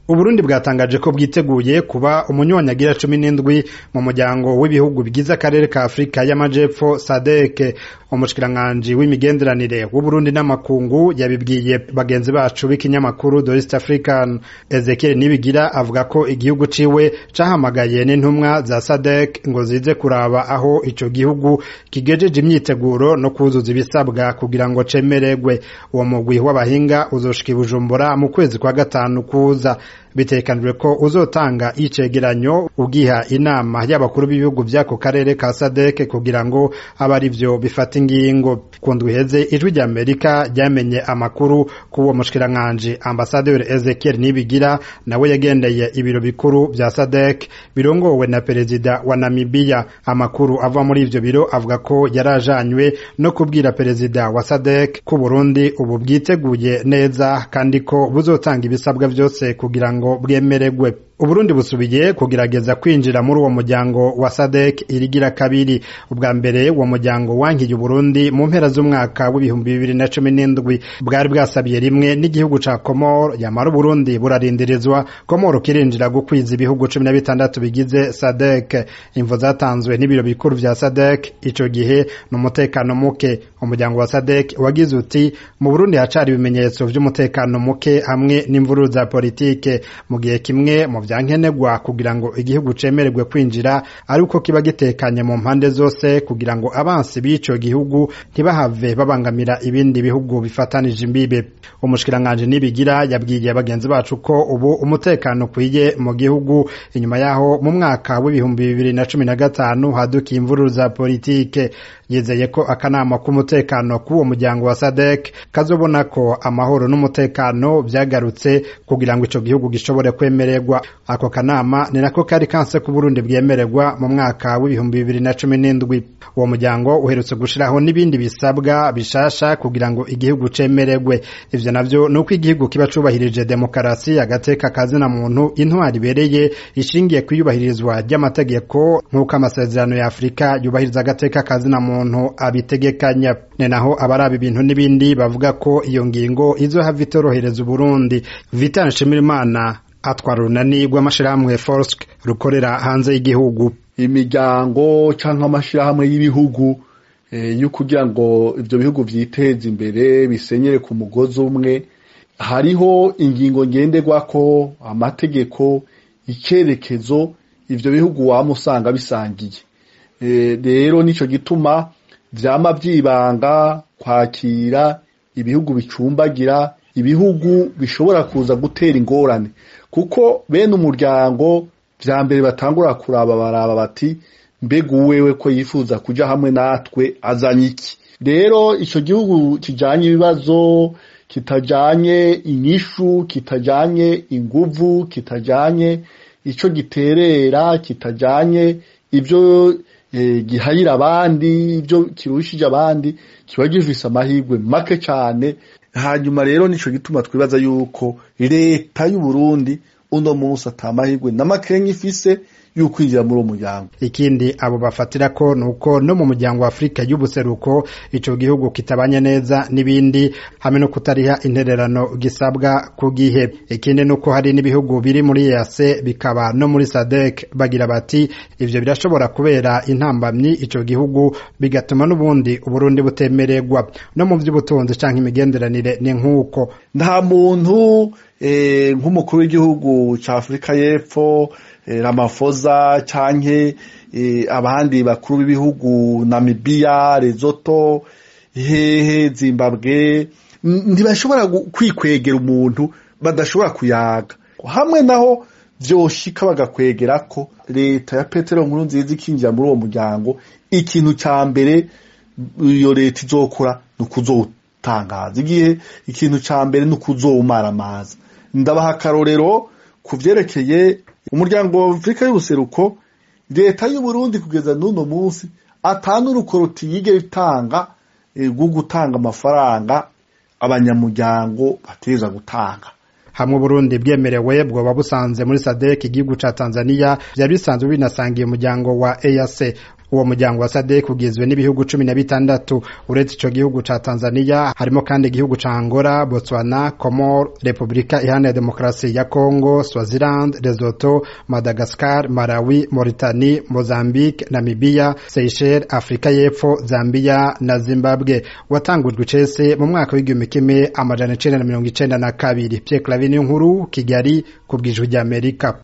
Uburundi bwatangaje ko bwiteguye kuba umunywanyagira cumi n'indwi mu muryango w'ibihugu bigize akarere ka Afurika y'Amajepfo SADC umushikiranganji w'imigenderanire w'Uburundi n'amakungu yabibwiye bagenzi bacu b'ikinyamakuru The East African Ezekiel Nibigira avuga ko igihugu ciwe cahamagaye n'intumwa za SADC ngo zize kuraba aho ico gihugu kigejeje imyiteguro no kuzuza ibisabwa kugira ngo cemererwe uwo mugwi w'abahinga uzoshika i Bujumbura mu kwezi kwa gatanu kuza bitekanijwe ko uzotanga icegeranyo ugiha inama y'abakuru b'ibihugu by'ako karere ka SADC kugira ngo abe ari vyo bifata ingingo ku ndwi iheze ijwi rya Amerika ryamenye amakuru k'uwo mushikiranganji ambasaderi Ezekiel Nibigira nawe yagendeye ibiro bikuru vya SADC birongowe na perezida wa Namibia amakuru ava muri ivyo biro avuga ko yarajanywe no kubwira perezida wa SADC ko Burundi ubu bwiteguye neza kandi ko buzotanga ibisabwa vyose kugira ngo bwemererwe Uburundi busubiye kugerageza kwinjira muri uwo muryango wa SADC irigira kabiri ubwa mbere uwo muryango wankiye Uburundi mu mpera z'umwaka w'ibihumbi bibiri na cumi n'indwi bwari bwasabiye rimwe n'igihugu ca Komoro yamara Uburundi burarindirizwa Komoro kirinjira gukwiza ibihugu cumi na bitandatu bigize SADC imvo zatanzwe n'ibiro bikuru vya SADC ico gihe n'umutekano muke umuryango wa SADC wagize uti mu Burundi hacari ibimenyetso vy'umutekano muke hamwe n'imvururu za politike mu gihe kimwe mu vyankenerwa kugira ngo igihugu cemererwe kwinjira ari uko kiba gitekanye mu mpande zose kugira ngo abansi b'ico gihugu ntibahave babangamira ibindi bihugu bifatanije imbibe umushikiranganji nibigira yabwiye bagenzi bacu ko ubu umutekano ukwiye mu gihugu inyuma yaho mu mwaka w'ibihumbi bibiri na cumi na gatanu hadukiye imvururu za politike yizeye ko akanama k'umutekano k'uwo muryango wa SADC kazobona ko amahoro n'umutekano vyagarutse kugira ngo ico gihugu gishobore kwemererwa ako kanama ni nako kari kanse ku Burundi bwemererwa mu mwaka w'ibihumbi bibiri na cumi n'indwi uwo muryango uherutse gushiraho n'ibindi bisabwa bishasha kugira ngo igihugu cemererwe ivyo navyo ni uko igihugu kiba cubahirije demokarasi agateka kazina muntu intwari ibereye ishingiye kwiyubahirizwa ry'amategeko nk'uko amasezerano ya Afurika yubahiriza agateka kazina muntu abitegekanya ni naho abaraba ibintu n'ibindi bavuga ko iyo ngingo izohava itorohereza Uburundi Vital Nshimirimana atwara urunani rw'amashirahamwe Forsk rukorera hanze y'igihugu imiryango canke amashirahamwe y'ibihugu yo kugira ngo ivyo bihugu vyiteze imbere bisenyere ku mugozi umwe hariho ingingo ngenderwako amategeko icyerekezo ivyo bihugu wama usanga bisangiye rero nico gituma vyama vyibanga kwakira ibihugu bicumbagira ibihugu bishobora kuza gutera ingorane kuko bene umuryango vya mbere batangura kuraba baraba bati mbega uwewe ko yifuza kuja hamwe natwe azanye iki rero ico gihugu kijanye ibibazo kitajanye inyishu kitajanye inguvu kitajanye ico giterera kitajanye ivyo e, gihayira abandi ivyo kirushije abandi kiba gifise amahirwe make cane hanyuma rero nico gituma twibaza yuko leta y'u Burundi uno munsi atamahirwe na makenga ifise y'ukwinjira muri uwo muryango ikindi abo bafatira ko nuko no mu muryango wa Afrika y'ubuseruko ico gihugu kitabanye neza n'ibindi hamwe no kutariha intererano gisabwa ku gihe ikindi nuko hari n'ibihugu biri muri EAC bikaba no muri SADC bagira bati ivyo birashobora kubera intambamyi ico gihugu bigatuma n'ubundi Uburundi butemererwa no mu vy'ubutunzi canke imigenderanire ni nk'uko nta muntu eh, nk'umukuru w'igihugu ca Afrika y'Epfo Ramaphosa canke abandi bakuru b'ibihugu Namibia Lesotho hehe Zimbabwe ntibashobora kwikwegera umuntu badashobora kuyaga hamwe naho vyoshika bagakwegera ko leta ya Petero nkuru nziza ikinjira muri uwo muryango ikintu ca mbere iyo leta izokora ni ukuzotangaza igihe ikintu ca mbere ni ukuzowumara amazi ndabaha akarorero ku vyerekeye umuryango wa Afrika y'ubuseruko leta y'u Burundi kugeza n'uno munsi atanu urukoroti yige itanga rwo gutanga amafaranga abanyamuryango bateza gutanga hamwe Burundi bwemerewe bwoba busanze muri SADC igihugu ca Tanzania byari bisanzwe binasangiye umuryango wa EAC uwo muryango wa sadek ugizwe n'ibihugu cumi na bitandatu uretse ico gihugu ca tanzania harimo kandi igihugu ca angola botswana comor repubulika iharanira demokarasi ya congo swaziland lesotho madagascar malawi mauritanie mozambique namibia seychelles afurika y'epfo zambia na zimbabwe watangujwe icese mu mwaka w'igihumbi kimwe amajana icenda na mirongo icenda na kabiri pierre clavin nkuru kigali ku bw'ijwi ry'amerika